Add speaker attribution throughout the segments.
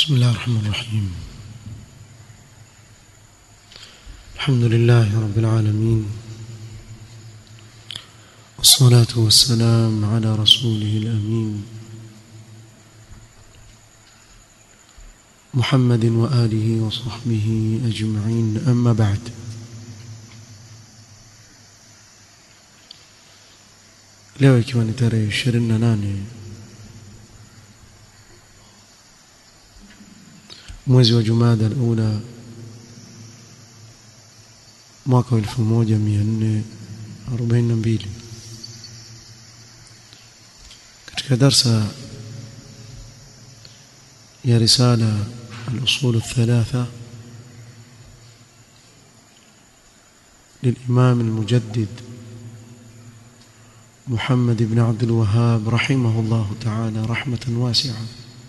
Speaker 1: بسم الله الرحمن الرحيم الحمد لله رب العالمين والصلاة والسلام على رسوله الأمين محمد وآله وصحبه أجمعين أما بعد leo ikiwa ni tarehe 28 mwezi wa Jumada al-Ula mwaka wa 1442 katika darsa ya risala al-usul الثلاثه للإمام المجدد محمد بن عبد الوهاب رحمه الله تعالى رحمة واسعة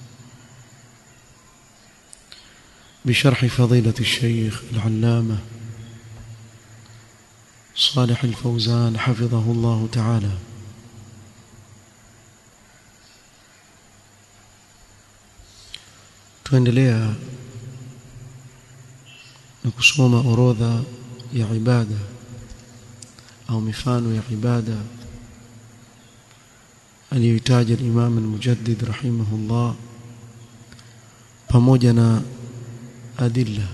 Speaker 1: بشرح فضيلة الشيخ العلامة صالح الفوزان حفظه الله تعالى tuendelea na kusoma orodha ya ibada au mifano ya ibada aliyoitaja al-Imam al-Mujaddid rahimahullah pamoja na adilla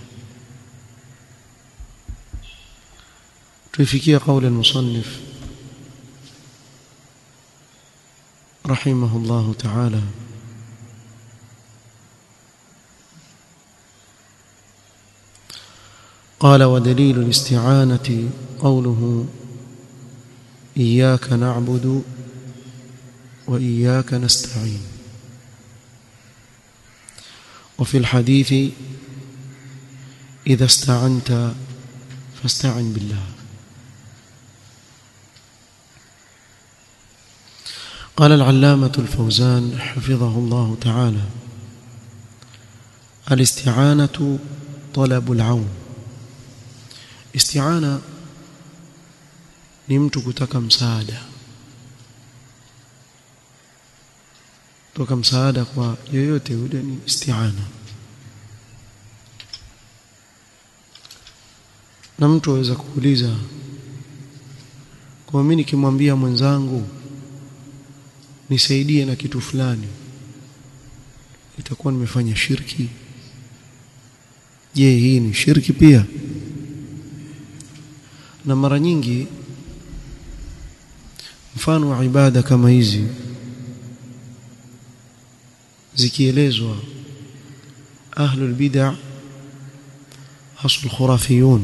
Speaker 1: tuifikia kauli al-musannif rahimahullah ta'ala قال ودليل الاستعانة قوله إياك نعبد وإياك نستعين وفي الحديث إذا استعنت فاستعن بالله قال العلامة الفوزان حفظه الله تعالى الاستعانة طلب العون استعانة ni mtu kutaka msaada toka msaada kwa yoyote yule ni isti'ana na mtu aweza kuuliza kwa mimi nikimwambia mwenzangu nisaidie na kitu fulani itakuwa nimefanya shirki je hii ni shirki pia na mara nyingi mfano wa ibada kama hizi zikielezwa ahlul bid'ah hasul khurafiyun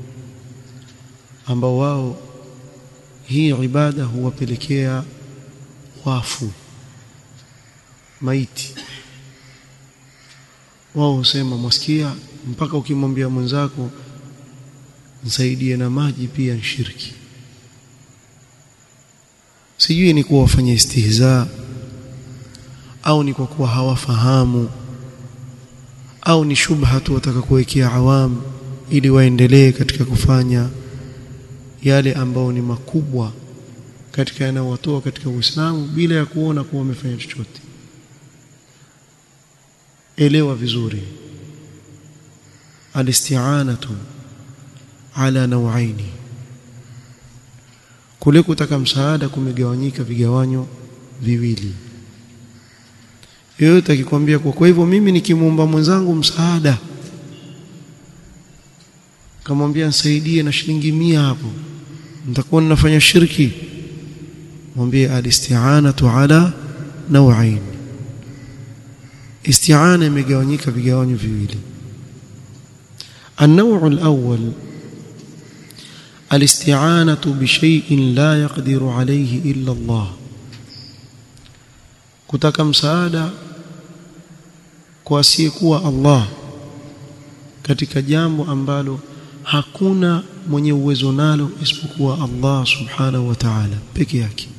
Speaker 1: ambao wao hii ibada huwapelekea wafu maiti wao husema mwasikia mpaka ukimwambia mwenzako nisaidie na maji pia shirki sijui ni kuwa wafanya istihzaa au ni kwa kuwa hawafahamu au ni shubha tu wataka kuwekea awam ili waendelee katika kufanya yale ambao ni makubwa katika yanayowatoa katika Uislamu bila ya kuona kuwa wamefanya chochote elewa vizuri alisti'anatu ala nawaini kule kutaka msaada kumegawanyika vigawanyo viwili yoyote akikwambia kwa kwa hivyo mimi nikimuomba mwenzangu msaada kamwambia nisaidie na shilingi mia hapo nitakuwa ninafanya shirki mwambie alisti'anatu ala nawain isti'ana imegawanyika vigawanyo viwili النوع الأول الاستعانة بشيء لا يقدر عليه إلا الله kutaka msaada kwa asiyekuwa Allah katika jambo ambalo hakuna mwenye uwezo nalo isipokuwa Allah subhanahu wa ta'ala peke yake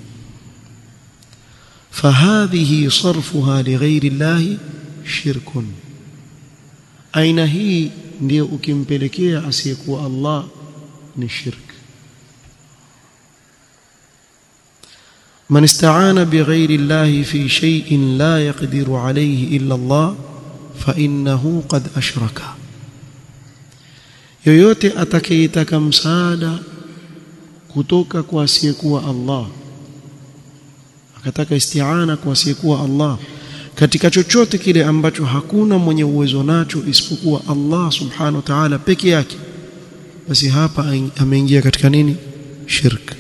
Speaker 1: fahadhihi sarfuha lighairi Allah shirkun aina hii ndio ukimpelekea asiyekuwa Allah ni shirk من استعان بغير الله في شيء لا يقدر عليه إلا الله fa innahu qad ashraka yoyote atakayetaka msaada kutoka kwa asiyekuwa Allah akataka isti'ana kwa asiyekuwa Allah katika chochote kile ambacho hakuna mwenye uwezo nacho isipokuwa Allah subhanahu wa ta'ala peke yake basi hapa ameingia katika nini shirk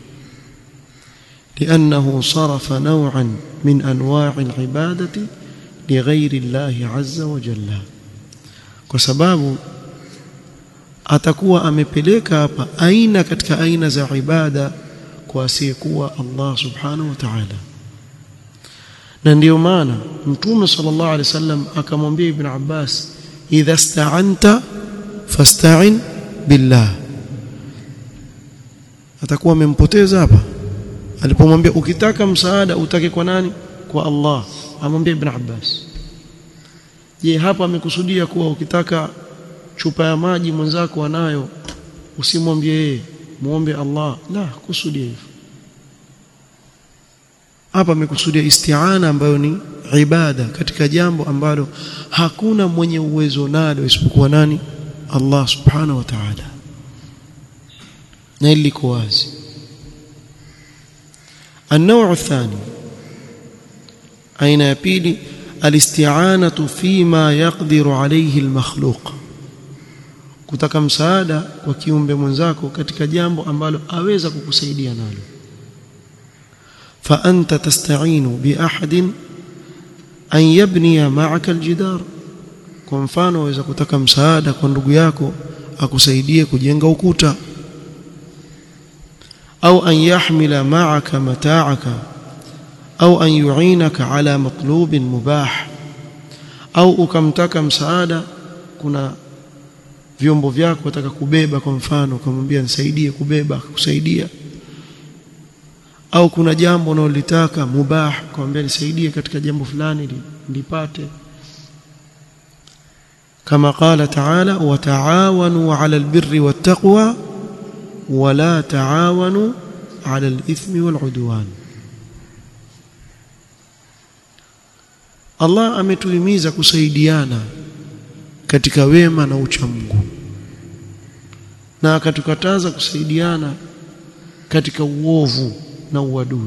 Speaker 1: لأنه صرف نوعا من أنواع العبادة لغير الله عز وجل وسبب atakuwa amepeleka hapa aina katika aina za ibada kwa asiyekuwa Allah subhanahu wa ta'ala na ndiyo maana mtume sallallahu alaihi wasallam akamwambia ibn Abbas idha sta'anta fasta'in billah atakuwa amempoteza hapa alipomwambia ukitaka msaada utake kwa nani kwa Allah amwambia ibn Abbas je hapa amekusudia kuwa ukitaka chupa ya maji mwenzako anayo usimwambie yeye muombe Allah la kusudia hivyo hapa amekusudia isti'ana ambayo ni ibada katika jambo ambalo hakuna mwenye uwezo nalo isipokuwa nani Allah subhanahu wa ta'ala na ili liko wazi النوع الثاني أين يبيلي الاستعانة فيما يقدر عليه المخلوق kutaka msaada kwa kiumbe mwenzako katika jambo ambalo aweza kukusaidia nalo fa anta tasta'inu bi ahadin an yabniya ma'aka aljidar kwa mfano waweza kutaka msaada kwa ndugu yako akusaidie kujenga ukuta au an yahmila ma'aka mata'aka au an yu'inaka ala matlubin mubah au ukamtaka msaada kuna vyombo vyako wataka kubeba kwa mfano ukamwambia nisaidie kubeba kusaidia au kuna jambo unalolitaka mubah kumwambia nisaidie katika jambo fulani lipate kama qala ta'ala wa ta'awanu 'ala albirri wattaqwa wa la ta'awanu 'ala alithmi wal'udwan Allah ametuhimiza kusaidiana katika wema na uchamungu na akatukataza kusaidiana katika uovu na uadui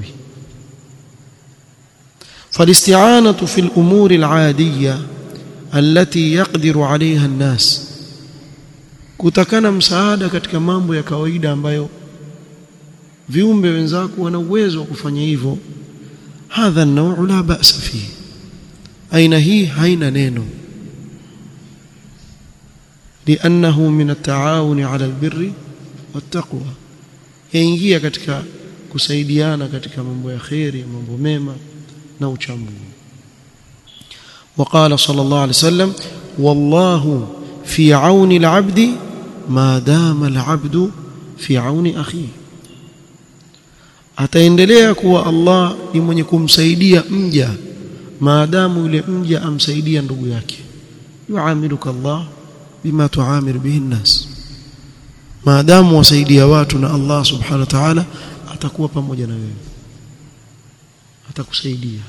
Speaker 1: فالاستعانه في الامور العاديه التي يقدر عليها الناس kutakana msaada katika mambo ya kawaida ambayo viumbe wenzako wana uwezo wa kufanya hivyo hadha an-naw'u la ba'sa fihi aina hii haina neno لانه من التعاون على البر والتقوى yaingia katika kusaidiana katika mambo ya khairi mambo mema na uchamungu وقال صلى الله عليه وسلم والله في عون العبد ما دام العبد في عون اخيه ataendelea kuwa Allah ni mwenye kumsaidia mja maadamu yule mja amsaidia ndugu yake yuamiluka Allah bima tuamir bihi nnas maadamu wasaidia watu na Allah subhanahu wa ta'ala atakuwa pamoja na wewe atakusaidia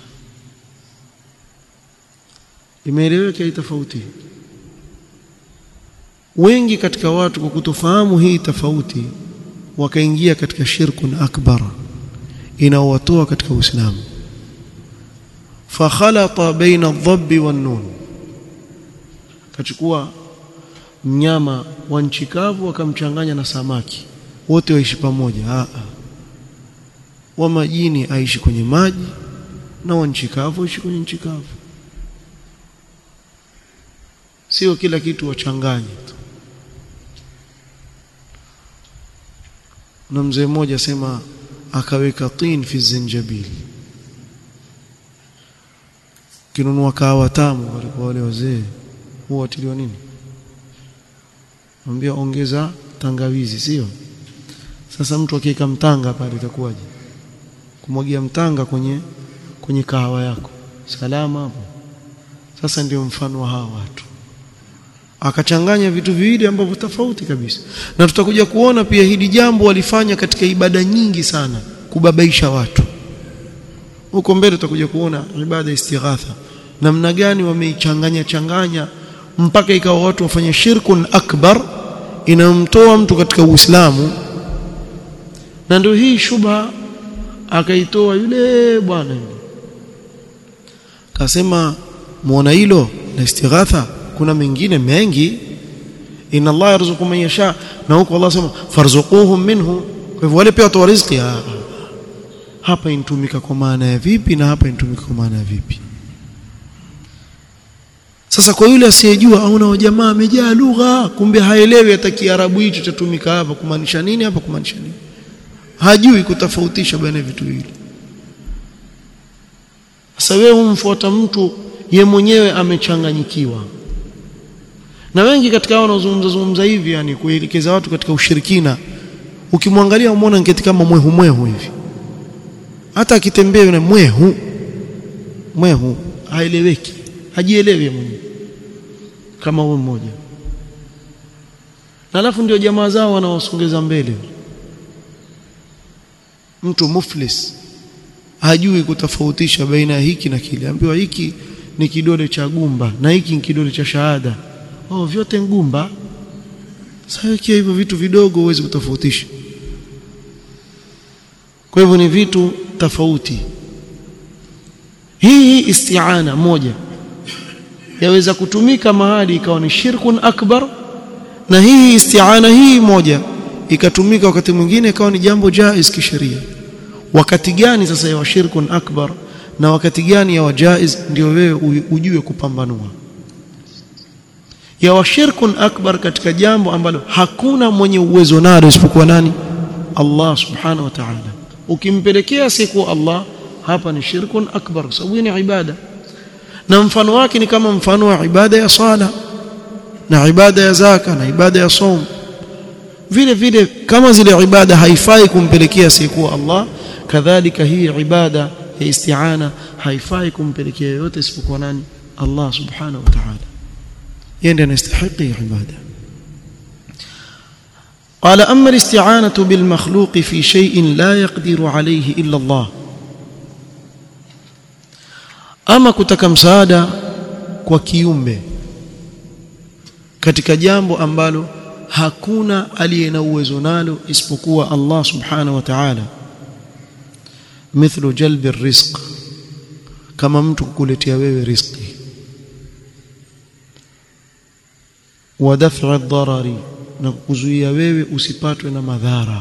Speaker 1: imeeleweka hii tofauti wengi katika watu kwa kutofahamu hii tofauti wakaingia katika shirkun akbar inaowatoa katika Uislamu fakhalata baina adh-dhabb wan-nun kachukua mnyama wa nchi kavu akamchanganya na samaki wote waishi pamoja a a wa majini aishi kwenye maji na wa nchi kavu aishi kwenye nchi kavu sio kila kitu wachanganye tu na mzee mmoja asema akaweka tin fi zinjabil kinunua kahawa tamu walikuwa wale wazee huwa watiliwa nini mwambia ongeza tangawizi sio sasa mtu akiweka mtanga pale itakuwaje kumwagia mtanga kwenye kwenye kahawa yako salama hapo sasa ndio mfano wa hawa watu akachanganya vitu viwili ambavyo tofauti kabisa na tutakuja kuona pia hili jambo walifanya katika ibada nyingi sana kubabaisha watu huko mbele tutakuja kuona ibada istighatha namna gani wameichanganya changanya mpaka ikawa watu wafanye shirkun akbar inamtoa mtu katika Uislamu na ndio hii shubha akaitoa yule bwana kasema muona hilo la istighatha kuna mengine mengi inna Allah yarzuqu man yasha na huko Allah sema farzuquhum minhu kwa hivyo wale pia watoa riziki hapa inatumika kwa maana ya vipi na hapa inatumika kwa maana ya vipi sasa kwa yule asiyejua auna jamaa amejaa lugha kumbe haelewi hata kiarabu hicho chatumika hapa kumaanisha nini hapa kumaanisha nini hajui kutofautisha baina ya vitu hivi sasa wewe umfuata mtu ye mwenyewe amechanganyikiwa na wengi katika hao wanaozungumza zungumza hivi yani kuelekeza watu katika ushirikina ukimwangalia umeona ngeti kama mwehu mwehu hivi hata akitembea yule mwehu mwehu haeleweki hajielewi mwenyewe kama huyo mmoja na alafu ndio jamaa zao wanawasongeza mbele mtu muflis hajui kutofautisha baina ya hiki na kile ambiwa hiki ni kidole cha gumba na hiki ni kidole cha shahada oh vyote ngumba sasa ikiwa hivyo vitu vidogo huwezi kutofautisha kwa hivyo ni vitu tofauti hii isti'ana moja yaweza kutumika mahali ikawa ni shirkun akbar na hii isti'ana hii moja ikatumika wakati mwingine ikawa ni jambo jaiz kisheria wakati gani sasa ya shirkun akbar na wakati gani ya jaiz ndio wewe ujue kupambanua ya shirkun akbar katika jambo ambalo hakuna mwenye uwezo nalo isipokuwa nani Allah subhanahu wa ta'ala ukimpelekea siku Allah hapa ni shirkun akbar kwa sababu ni ibada na mfano wake ni kama mfano wa ibada ya sala na ibada ya zaka na ibada ya saum vile vile kama zile ibada haifai kumpelekea siku Allah kadhalika hii ibada ya isti'ana haifai kumpelekea yote isipokuwa nani Allah subhanahu wa ta'ala yende anastahili ibada قال أما الاستعانة بالمخلوق في شيء لا يقدر عليه إلا الله ama kutaka msaada kwa kiumbe katika jambo ambalo hakuna aliye na uwezo nalo isipokuwa Allah subhanahu wa ta'ala mithlu jalbi rizq kama mtu kukuletea wewe riziki wa daf'i ad-darari na kukuzuia wewe usipatwe na madhara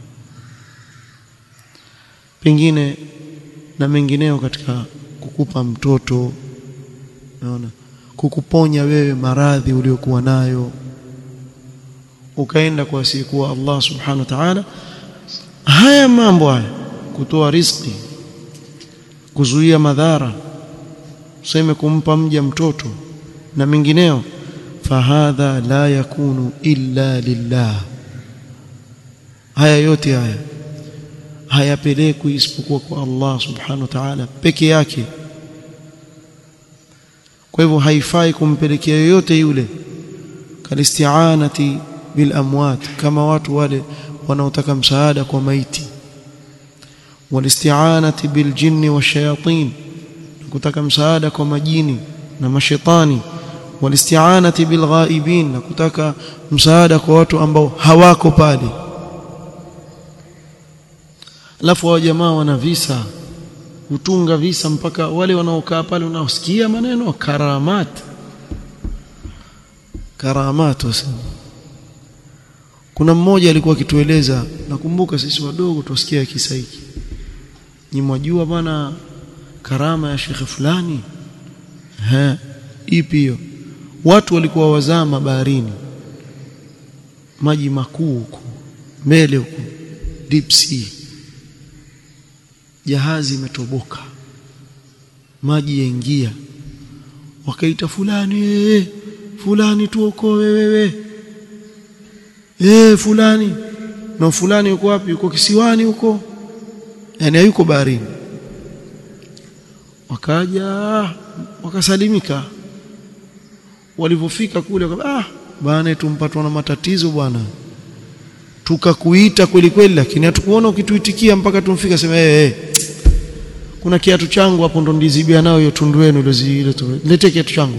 Speaker 1: pengine na mengineo katika kukupa mtoto naona kukuponya wewe maradhi uliokuwa nayo ukaenda kwa asiyekuwa Allah subhanahu wa ta'ala haya mambo haya kutoa riziki kuzuia madhara useme kumpa mja mtoto na mengineo fahadha la yakunu illa lillah haya yote haya hayapelekwi isipokuwa kwa Allah subhanahu wa ta'ala peke yake kwa hivyo haifai kumpelekea yoyote yule kalisti'anati bil amwat kama watu wale wanaotaka msaada kwa maiti walisti'anati bil jinni washayatin kutaka msaada kwa majini na mashetani walisti'anati bil ghaibin na kutaka msaada kwa watu ambao hawako pale alafu wa jamaa wana visa hutunga visa mpaka wale wanaokaa pale unaosikia maneno karamat karamat wasema kuna mmoja alikuwa akitueleza nakumbuka sisi wadogo tusikia kisa hiki ni mwajua bwana karama ya shekhe fulani eh ipi hiyo watu walikuwa wazama baharini maji makuu huko mbele huko deep sea jahazi imetoboka maji yaingia wakaita fulani ee, fulani tuokoe wewe eh fulani na fulani yuko wapi yuko kisiwani huko yani hayuko baharini wakaja wakasalimika walivyofika kule ah bwana tumpatwa na matatizo bwana tukakuita kweli kweli lakini hatukuona ukituitikia mpaka tumfika sema eh hey, hey. kuna kiatu changu hapo ndo ndizibia nao hiyo tundu yenu ile zile tu lete kiatu changu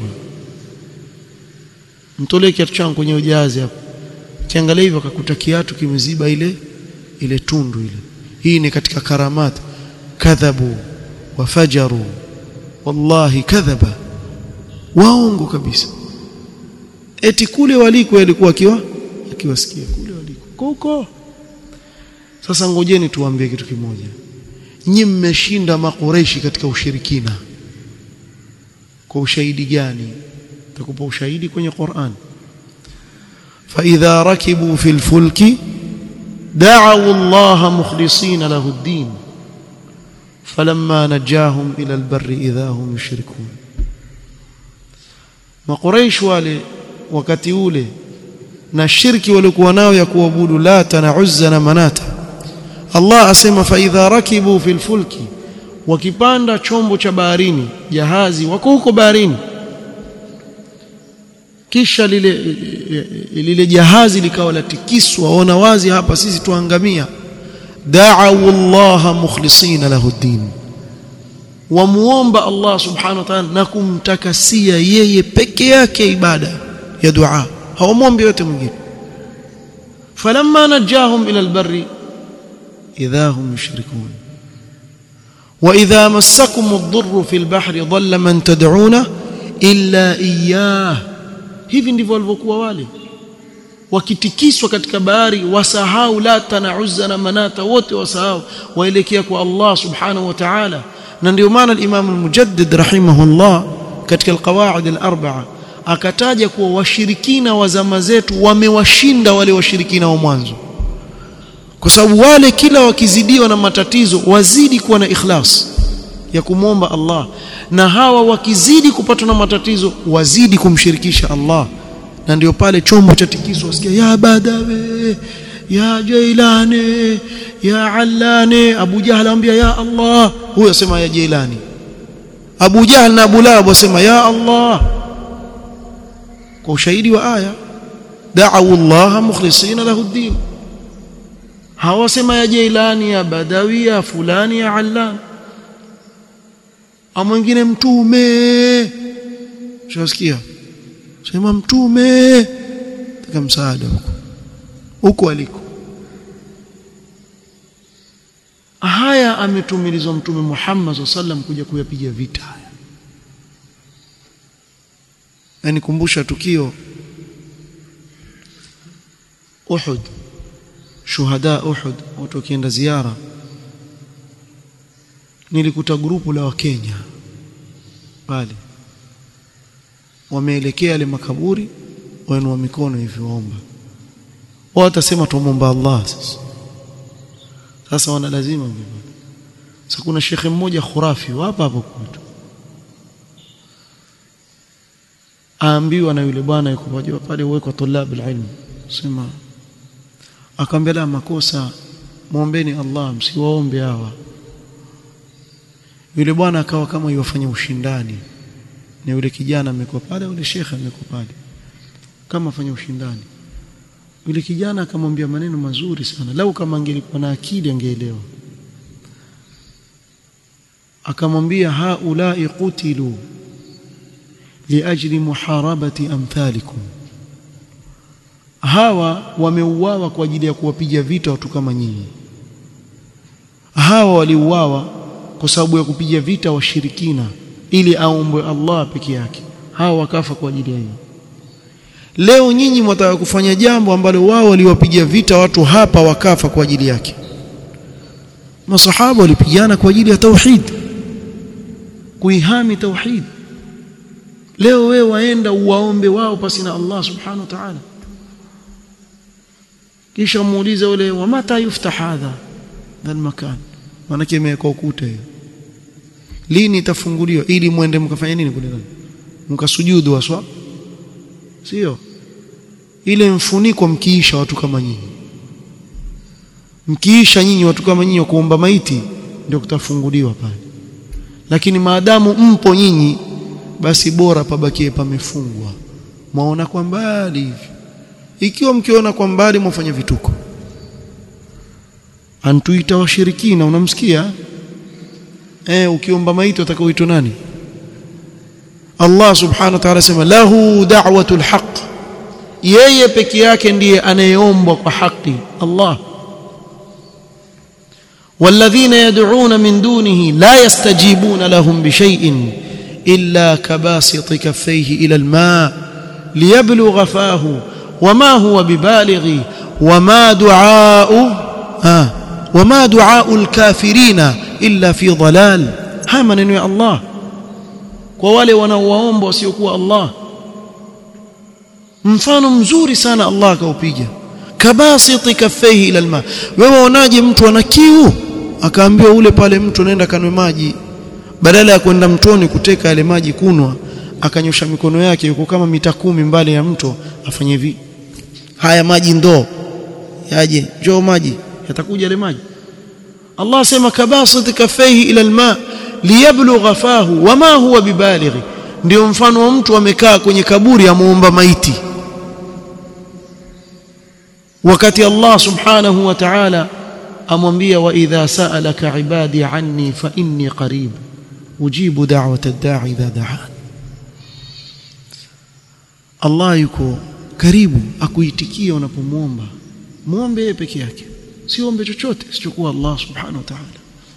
Speaker 1: mtolee kiatu changu kwenye ujazi hapo kiangalia hivyo akakuta kiatu kimeziba ile ile tundu ile hii ni katika karamat kadhabu wafajaru wallahi kadhaba waongo kabisa eti kule waliko alikuwa akiwa akiwasikia kule waliko huko sasa ngojeni tuambie kitu kimoja nyi mmeshinda makureishi katika ushirikina kwa ushahidi gani takupa ushahidi kwenye Qur'an فإذا ركبوا في الفلك دعوا الله مخلصين له الدين فلما نجاهم إلى البر إذا هم يشركون maqureish wale wakati ule na shirki walikuwa nao ya kuabudu lata na uzza na manata Allah asema fa idha rakibu fil fulki wakipanda chombo cha baharini jahazi wako huko baharini kisha lile lile jahazi likawa latikiswa waona wazi hapa sisi tuangamia da'u Allah mukhlisina lahu din wamuomba Allah subhanahu wa ta'ala na kumtakasia yeye peke yake ibada ya dua hawamwombi yote mwingine falamma najahum ila albarri idha hum yushrikun wa idha massakum ad-durru fi al-bahri dhalla man tad'una illa iyyah hivi ndivyo walivyokuwa wale wakitikiswa katika bahari wasahau lata na uzza na manata wote wasahau waelekea kwa Allah subhanahu wa ta'ala na ndio maana al-Imam al-Mujaddid rahimahullah katika al-qawaid al-arba'a akataja kuwa washirikina wa zama zetu wamewashinda wale washirikina wa mwanzo kwa sababu wale kila wakizidiwa na matatizo wazidi kuwa na ikhlas ya kumwomba Allah na hawa wakizidi kupatwa na matatizo wazidi kumshirikisha Allah na ndio pale chombo cha tikiso wasikia ya badawe ya jailani ya allani abu jahl anambia ya Allah huyo asema ya jailani abu jahl na abu lahab wasema ya Allah kwa ushahidi wa aya da'u Allah mukhlisina lahu ad-din hawasema ya jailani ya badawi ya fulani ya allan ama mwingine mtume shasikia sema mtume taka msaada huko huko aliko haya ametumilizwa mtume Muhammad sallam kuja kuyapiga vita haya na nikumbusha tukio Uhud shuhada Uhud watu wakienda ziara nilikuta grupu la wakenya pale wameelekea yale makaburi wainua mikono hivi waomba wao watasema tuomba Allah sasa sasa wana lazima vivyo sasa kuna shekhe mmoja khurafi hapa hapo kwetu aambiwa na yule bwana yuko pale pale uwekwa tulab alilm sema akamwambia la makosa muombeni Allah msiwaombe hawa yule bwana akawa kama yofanya ushindani na yule kijana amekuwa pale yule shekhe amekuwa pale kama afanya ushindani yule kijana akamwambia maneno mazuri sana lau kama angelikuwa na akili angeelewa akamwambia haulai qutilu liajli muharabati amthalikum hawa wameuawa kwa ajili ya kuwapiga vita watu kama nyinyi hawa waliuawa kwa sababu ya kupiga vita washirikina ili aombwe Allah peke yake hawa wakafa kwa ajili ya hiyo leo nyinyi mtaka kufanya jambo ambalo wao waliwapiga vita watu hapa wakafa kwa ajili yake masahaba walipigana kwa ajili ya tauhid kuihami tauhid leo wewe waenda uwaombe wao pasi na Allah subhanahu wa ta'ala kisha muulize ule wa mata yuftah hadha dhal makan manake imewekwa ukuta hiyo lini itafunguliwa ili muende mkafanya nini kule ndani mkasujudu waswa sio ile mfuniko mkiisha watu kama nyinyi mkiisha nyinyi watu kama nyinyi kuomba maiti ndio kutafunguliwa pale lakini maadamu mpo nyinyi basi bora pabakie pamefungwa mwaona kwa mbali hivi ikiwa mkiona kwa mbali mwafanya vituko antuita washirikina unamsikia eh ukiomba maiti utakaoitwa nani Allah subhanahu wa ta'ala sema lahu da'watul haqq yeye peke yake ndiye anayeombwa kwa haki Allah والذين يدعون من دونه لا يستجيبون لهم بشيء إلا كباسط كفيه إلى الماء ليبلغ فاه وما هو ببالغ وما دعاء آه وما دعاء الكافرين إلا في ضلال ها من يا الله kwa wale wanaowaomba wasiokuwa Allah mfano mzuri sana Allah akaupiga kabasiti kaffaihi ila alma wewe unaje mtu ana kiu akaambiwa ule pale mtu anaenda kanwe maji badala ya kwenda mtoni kuteka yale maji kunwa akanyosha mikono yake yuko kama mita kumi mbali ya mto afanye hivi haya maji ndoo yaje njoo maji yatakuja yale maji Allah asema kabasiti kaffaihi ila alma liyablugha fahu wama huwa bibalighi ndio mfano wa mtu amekaa kwenye kaburi amuomba maiti wakati Allah subhanahu wa ta'ala amwambia wa idha sa'alaka ibadi anni fa inni qarib ujibu da'wata ad-da'i idha da'an Allah yuko karibu akuitikia unapomuomba muombe yeye peke yake siombe chochote sichokuwa Allah subhanahu wa ta'ala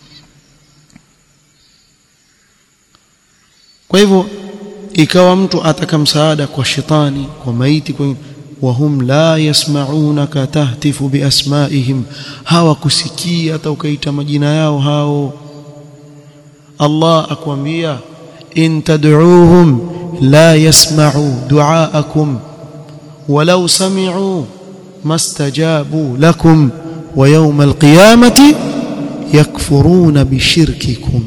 Speaker 1: kwa hivyo ikawa mtu ataka msaada kwa shetani kwa maiti kwa wahum la yasmaunaka tahtifu biasmaihim hawakusikia hata ukaita majina yao hao Allah akwambia in tad'uuhum la yasma'u du'aakum walau sami'u mastajabu lakum wa yawm alqiyamati yakfuruna bishirkikum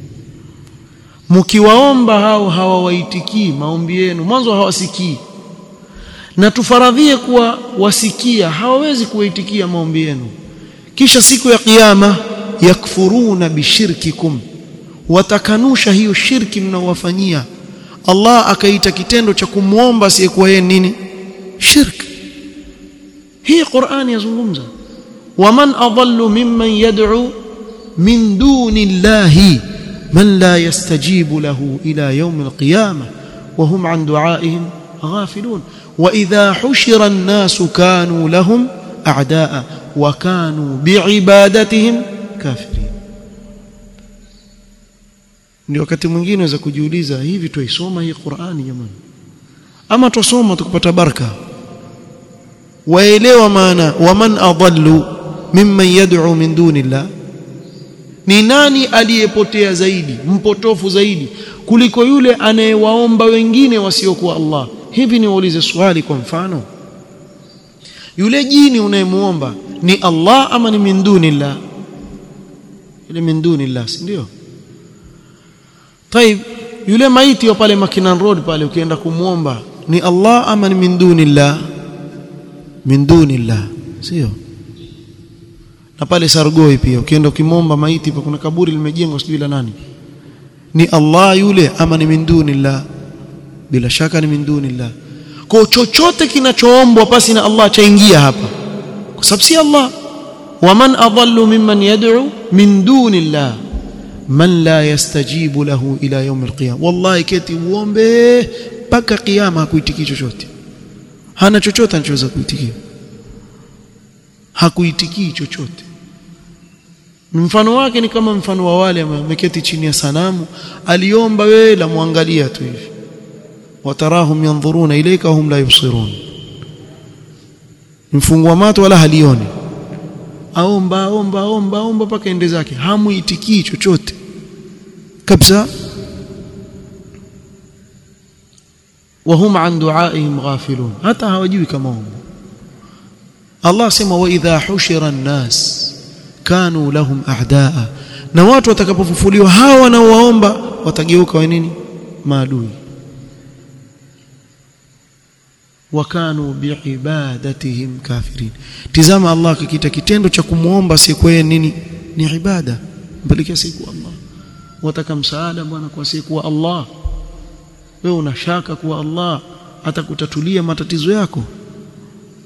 Speaker 1: mkiwaomba hao hawawaitikii maombi yenu mwanzo hawasikii na tufaradhie kuwa wasikia hawawezi kuwaitikia maombi yenu kisha siku ya kiyama yakfuruna bishirkikum watakanusha hiyo shirki mnaowafanyia Allah akaita kitendo cha kumwomba asiyekuwa yeye nini shirk hii Qur'ani yazungumza waman adallu mimman yad'u min duni llahi من لا يستجيب له إلى يوم القيامة وهم عن دعائهم غافلون وإذا حشر الناس كانوا لهم أعداء وكانوا بعبادتهم كافرين ni wakati mwingine unaweza kujiuliza hivi tuisoma hii Qur'ani jamani ama tusoma tukupata baraka waelewa maana waman adallu mimman yad'u min dunillah ni nani aliyepotea zaidi mpotofu zaidi kuliko yule anayewaomba wengine wasiokuwa Allah hivi niwaulize swali kwa mfano yule jini unayemuomba ni Allah ama ni min dunillah yule min dunillah si ndio طيب yule maiti wa pale Makinan Road pale ukienda kumuomba ni Allah ama ni min dunillah min dunillah sio na pale Sargoi pia ukienda ukimomba maiti pa kuna kaburi limejengwa sijui la nani ni Allah yule ama ni min dunillah bila shaka ni min dunillah kwa chochote kinachoombwa pasi na Allah chaingia hapa kwa sababu si Allah waman adallu mimman yad'u min dunillah man la yastajibu lahu ila yawm alqiyam wallahi keti uombe mpaka kiyama hakuitiki chochote hana chochote anachoweza kuitikia hakuitikii chochote mfano wake ni kama mfano wa wale wameketi chini ya sanamu aliomba wewe la muangalia tu hivi watarahum yanzuruna ilayka hum la yubsirun mfungwa mato wala halioni aomba aomba aomba aomba paka ende zake hamuitikii chochote kabisa وهم عن دعائهم غافلون hata hawajui kama omba Allah sema wa idha hushira an-nas kanu lahum a'daa na watu watakapofufuliwa hawa wanaowaomba watageuka wa nini maadui wakanu biibadatihim kafirin tizama Allah kikita kitendo cha kumuomba siku nini ni ibada mpelekea siku Allah wataka msaada bwana kwa siku Allah wewe unashaka kuwa Allah atakutatulia matatizo yako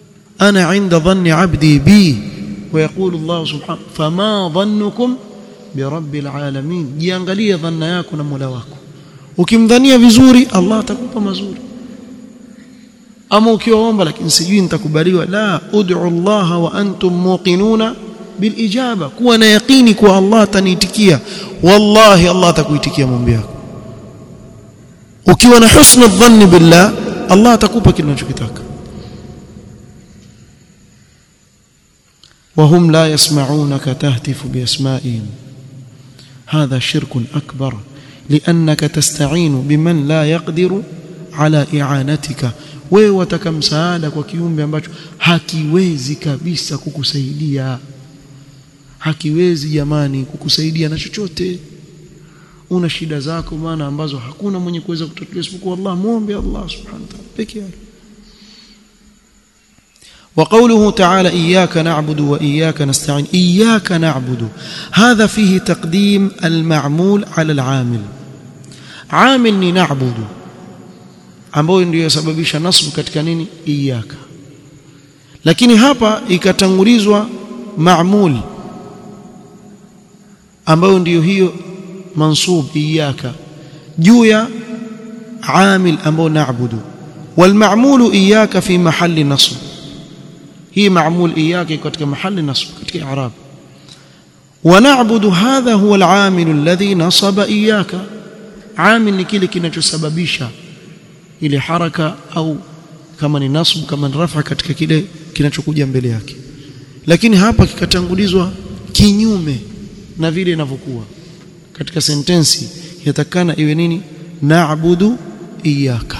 Speaker 1: ana inda dhanni abdi bi ويقول الله سبحانه فما ظنكم birabbil alamin jiangalie dhanna yako na Mola wako ukimdhania vizuri Allah atakupa mazuri ama ukiwaomba lakini sijui nitakubaliwa la ud'u Allah wa antum muqinuna bil ijaba kuwa na yaqini kuwa Allah ataniitikia wallahi Allah atakuitikia maombi yako ukiwa na husnu dhanni billah Allah atakupa kile unachokitaka وهم لا يسمعونك تهتف بأسمائهم هذا شرك أكبر لأنك تستعين بمن لا يقدر على إعانتك wewe wataka msaada kwa kiumbe ambacho hakiwezi kabisa kukusaidia hakiwezi jamani kukusaidia na chochote una shida zako maana ambazo hakuna mwenye kuweza kutatulia isipokuwa Allah muombe Allah subhanahu wa ta'ala peke yake وقوله تعالى إياك نعبد وإياك نستعين إياك نعبد هذا فيه تقديم المعمول على العامل عامل نعبد ambayo ndio yasababisha nasbu katika nini iyaka lakini hapa ikatangulizwa maamul ambayo ndiyo hiyo mansub iyaka juu ya amil ambao naabudu walmaamulu iyaka fi mahali nasb hii maamul iyaka katika mahali nasb katika i'rab ونعبد هذا هو العامل الذي نصب إياك عامل ni kile kinachosababisha ile haraka au kama ni nasb kama ni rafa katika kile kinachokuja mbele yake lakini hapa kikatangulizwa kinyume na vile inavyokuwa katika sentensi yatakana iwe nini na'budu iyyaka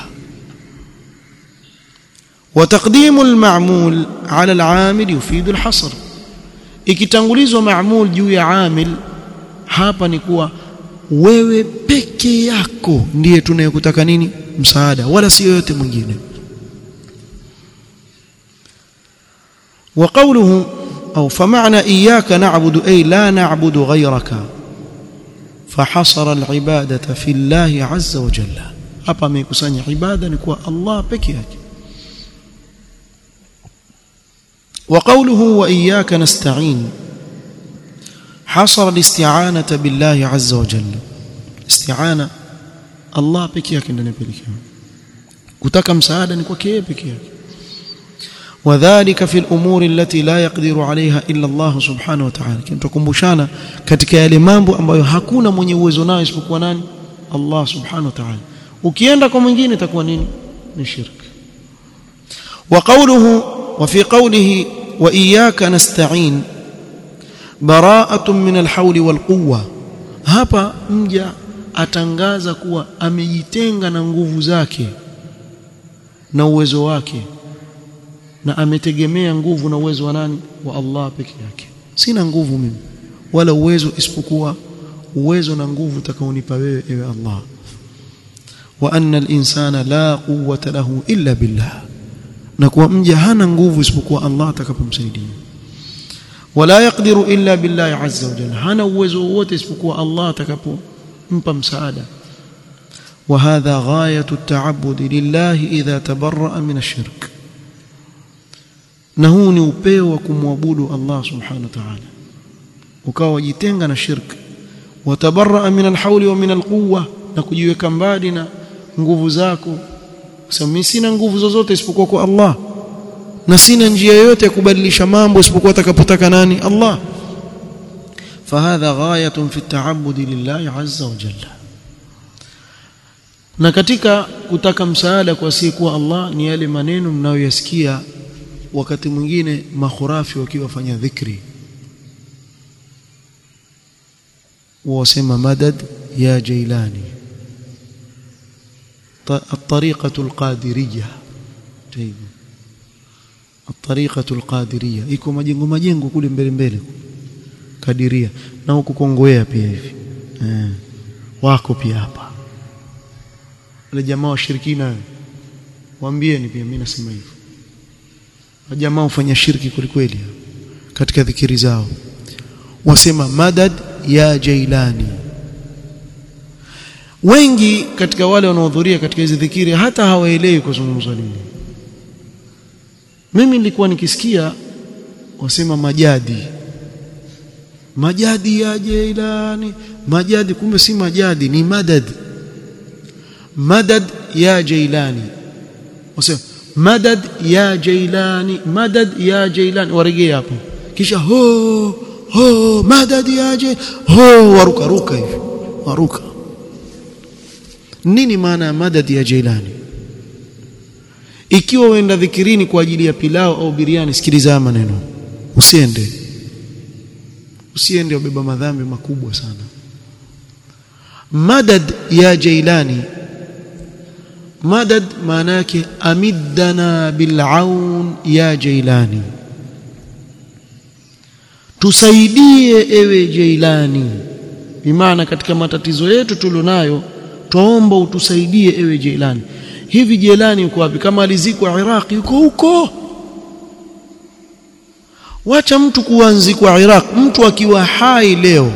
Speaker 1: وتقديم المعمول على العامل يفيد الحصر ikitangulizwa maamul juu ya amil hapa ni kuwa wewe peke yako ndiye tunayekutaka nini msaada wala si yoyote mwingine وقوله أو فمعنى إياك نعبد أي لا نعبد غيرك فحصر العبادة في الله عز وجل hapa amekusanya ibada ni kwa Allah peke yake وقوله وإياك نستعين حصر الاستعانة بالله عز وجل استعانة الله peke yake ndiye pekee kutaka msaada ni kwake yeye peke yake وذلك في الأمور التي لا يقدر عليها إلا الله سبحانه وتعالى kinatukumbushana katika yale mambo ambayo hakuna mwenye uwezo nayo isipokuwa nani Allah subhanahu wa ta'ala ukienda kwa mwingine itakuwa nini ni shirk وقوله وفي قوله وإياك نستعين براءة من الحول والقوة hapa mja atangaza kuwa amejitenga na nguvu zake na uwezo wake na ametegemea nguvu na uwezo wa nani wa Allah peke yake sina nguvu mimi wala uwezo isipokuwa uwezo na nguvu utakaonipa wewe ewe Allah wa anna al-insana la quwwata lahu illa billah na kuwa mja hana nguvu isipokuwa Allah atakapomsaidia wala yaqdiru illa billahi azza wa jalla hana uwezo wote isipokuwa Allah atakapompa msaada وهذا غاية التعبد لله إذا تبرأ من الشرك na huu ni upeo wa kumwabudu Allah subhanahu wa ta'ala ukawa wajitenga na shirk watabarra min alhawli wa min alquwwa na kujiweka mbali na nguvu zako sasa mimi sina nguvu zozote isipokuwa kwa Allah na sina njia yoyote ya kubadilisha mambo isipokuwa atakapotaka nani Allah فهذا غاية في التعبد لله عز وجل na katika kutaka msaada kwa asiyekuwa Allah ni yale maneno mnayoyasikia wakati mwingine makhurafi wakiwafanya dhikri wasema madad ya jailani الطريقة القادرية طيب الطريقة القادرية iko majengo majengo kule mbele mbele kadiria na huko Kongowea pia hivi eh wako pia hapa wale jamaa washirikina waambieni pia mimi nasema hivyo jamaa hufanya shirki kwelikweli katika dhikiri zao wasema madad ya jailani wengi katika wale wanaohudhuria katika hizi dhikiri hata hawaelewi kuzungumzwa nini mimi nilikuwa nikisikia wasema majadi majadi ya Jailani majadi kumbe si majadi ni madad madad ya Jailani wasema madad ya Jailani madad ya Jailani warejee hapo kisha ho ho madad ya Jailani ho waruka ruka hivi waruka nini maana ya madad ya Jailani ikiwa uenda dhikirini kwa ajili ya pilao au biriani sikiliza maneno usiende usiende ubeba madhambi makubwa sana madad ya jailani madad maana yake amiddana bil'aun ya jailani tusaidie ewe jailani bimaana katika matatizo yetu tulionayo twaomba utusaidie ewe jailani hivi jailani yuko wapi kama alizikwa Iraq yuko huko wacha mtu kuanzikwa Iraq mtu akiwa hai leo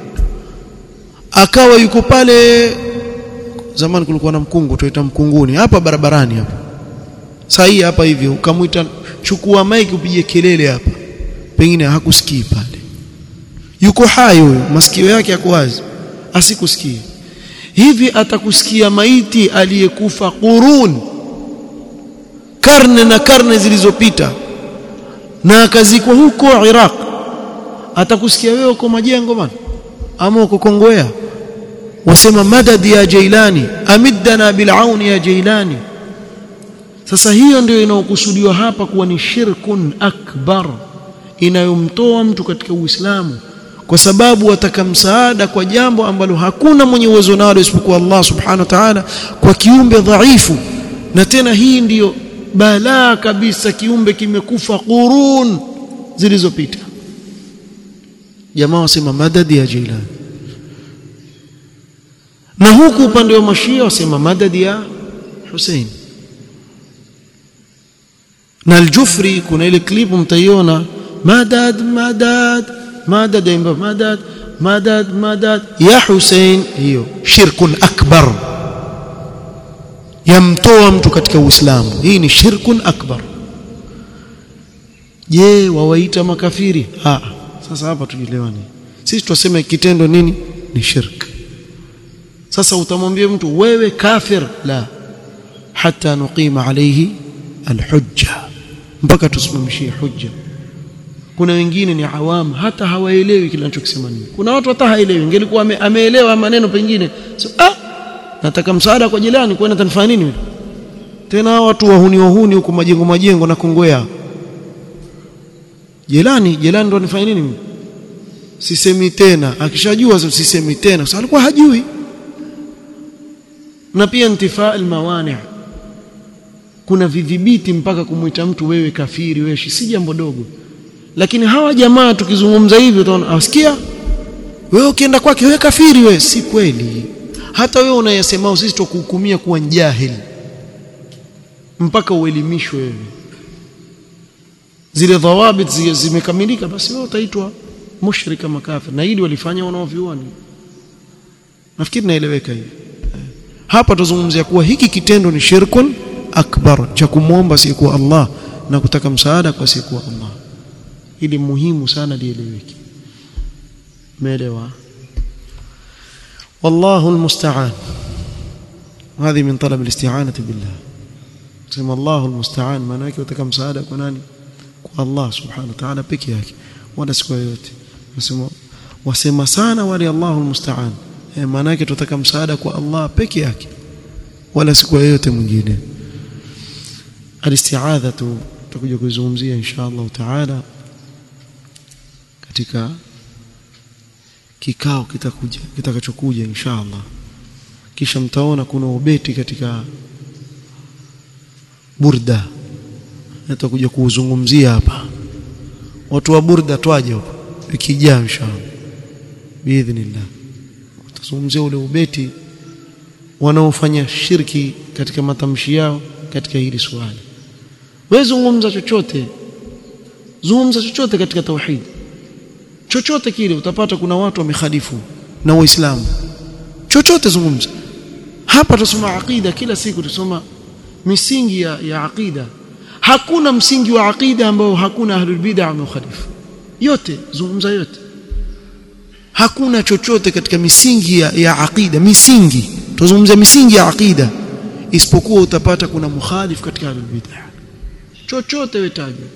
Speaker 1: akawa yuko pale zamani kulikuwa na mkungu tuita mkunguni hapa barabarani hapa saa hii hapa hivi ukamwita chukua maiki upige kelele hapa pengine hakusikii pale yuko hai huyo masikio yake yako wazi asikusikie hivi atakusikia maiti aliyekufa qurun karne na karne zilizopita na akazikwa huko Iraq atakusikia wewe uko majengo bana ama uko Kongowea wasema madad ya Jailani amiddana bil'aun ya Jailani sasa hiyo ndio inayokusudiwa hapa kuwa ni shirkun akbar inayomtoa mtu katika Uislamu kwa sababu wataka msaada kwa jambo ambalo hakuna mwenye uwezo nalo isipokuwa Allah subhanahu wa ta'ala kwa kiumbe dhaifu na tena hii ndiyo balaa kabisa kiumbe kimekufa qurun zilizopita jamaa wasema madadi ya Jailani na huku upande wa mashia wasema madadi ya Hussein na aljufri kuna ile clip mtaiona madad madad madad imba madad madad madad ya Hussein hiyo shirkun akbar yamtoa mtu katika Uislamu hii ni shirkun akbar je wawaita makafiri ha sasa hapa tujielewane sisi tunasema kitendo nini ni shirk sasa utamwambia mtu wewe kafir la hata nuqima alayhi alhujja mpaka tusimamishie hujja kuna wengine ni awam hata hawaelewi kile anachokisema nini kuna watu hata haelewi ingelikuwa ame, ameelewa maneno pengine so, ah nataka msaada kwa jirani kwenda tanifanya nini tena watu wahuni wahuni huko majengo majengo na kongwea jelani jelani ndo anifanya nini sisemi tena akishajua sisemi tena sasa alikuwa hajui na pia intifaa almawani kuna vidhibiti mpaka kumwita mtu wewe kafiri wewe si jambo dogo lakini hawa jamaa tukizungumza hivi utaona asikia wewe ukienda kwake wewe kafiri wewe si kweli hata wewe unayesema sisi tukuhukumia kuwa jahili mpaka uelimishwe wewe zile dhawabit zimekamilika basi wewe utaitwa mushrika makafir na hili walifanya wanaovioni nafikiri naeleweka hivi hapa tuzungumzia kuwa hiki kitendo ni shirkun akbar cha kumwomba asiyekuwa Allah na kutaka msaada kwa asiyekuwa Allah ili muhimu sana lieleweke umeelewa والله المستعان هذه من طلب الاستعانة بالله سمى الله المستعان maana yake utaka msaada kwa nani kwa Allah subhanahu wa ta'ala peke yake wala siku yote nasema wasema sana wali Allahu almusta'an eh maana yake tutaka msaada kwa Allah peke yake wala siku yote mwingine alisti'adhatu tutakuja kuizungumzia insha Allah ta'ala katika kikao kitakuja kitakachokuja insha Allah kisha mtaona kuna ubeti katika burda nitakuja kuuzungumzia hapa watu wa burda twaje huko ikijaa inshallah biidhnillah tutazungumzia ule ubeti wanaofanya shirki katika matamshi yao katika hili swali wewe zungumza chochote zungumza chochote katika tauhid chochote kile utapata kuna watu wamekhalifu na waislamu chochote zungumza hapa tusoma aqida kila siku tusoma misingi ya, ya aqida hakuna msingi wa aqida ambao hakuna ahlul bid'ah wameukhalifu yote zungumza yote hakuna chochote katika misingi ya, ya aqida misingi tuzungumzia misingi ya aqida isipokuwa utapata kuna mukhalif katika al-bid'ah chochote wetaje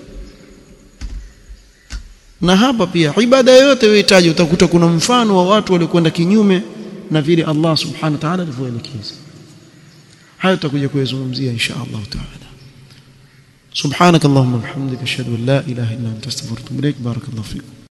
Speaker 1: na hapa pia ibada yote wetaje utakuta kuna mfano wa watu waliokwenda kinyume na vile Allah subhanahu wa ta'ala alivyoelekeza hayo tutakuja kuyazungumzia insha Allah ta'ala subhanakallahumma bihamdika ashhadu an la ilaha illa anta astaghfiruka wa atubu ilaik barakallahu fikum